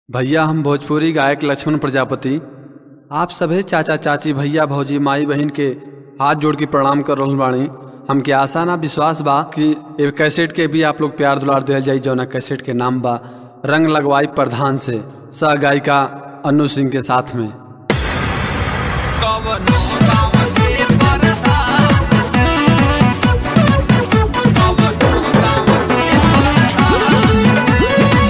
भैया हम भोजपुरी गायक लक्ष्मण प्रजापति आप सभे चाचा चाची भैया भौजी माई बहन के हाथ जोड़ के प्रणाम कर रहल बानी हमके आशा ना विश्वास बा कि ए कैसेट के भी आप लोग प्यार दुलार दिल जाई जौना कैसेट के नाम बा रंग लगवाई प्रधान से सह गायिका अनु सिंह के साथ में कवनो गाँव के परधान से कवनो गाँव के परधान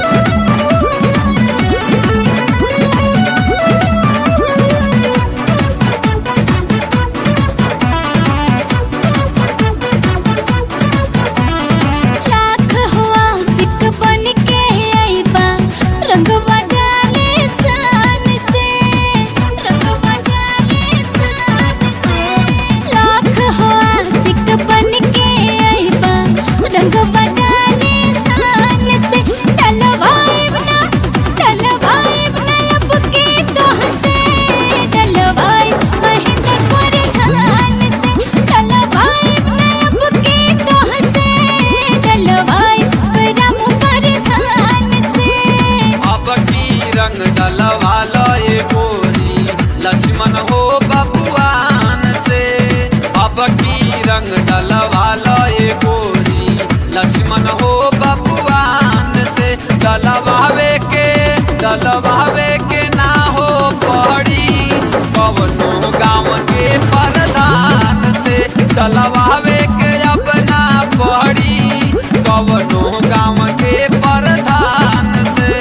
लाख हुआ सिक बन के आईबा रंगवा डाले सान से रंगवा डाले सान से लाख हुआ सिक बन के आईबा रंगवा डाले सान से डलवाइब ना डलवाइब ना अब के तोह से डलवाइब महेंद्र प्रधान से डलवाइब ना अब के तोह से डलवाइब राम प्रधान से अब की रंग डलवालो ये गोरी लक्ष्मण हो बबुआन से अब की रंग डलवालो ये गोरी लक्ष्मण हो बबुआन से डलवावे के डलवावे के ना हो पड़ी कवनो गाँव के प्रधान से डलवावे के अपना पड़ी कवनो गाँव के प्रधान से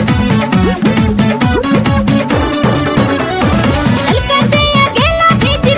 हल्का से अकेला भीज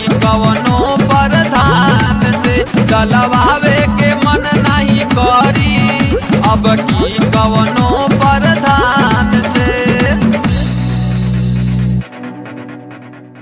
कवनो प्रधान से डलवावे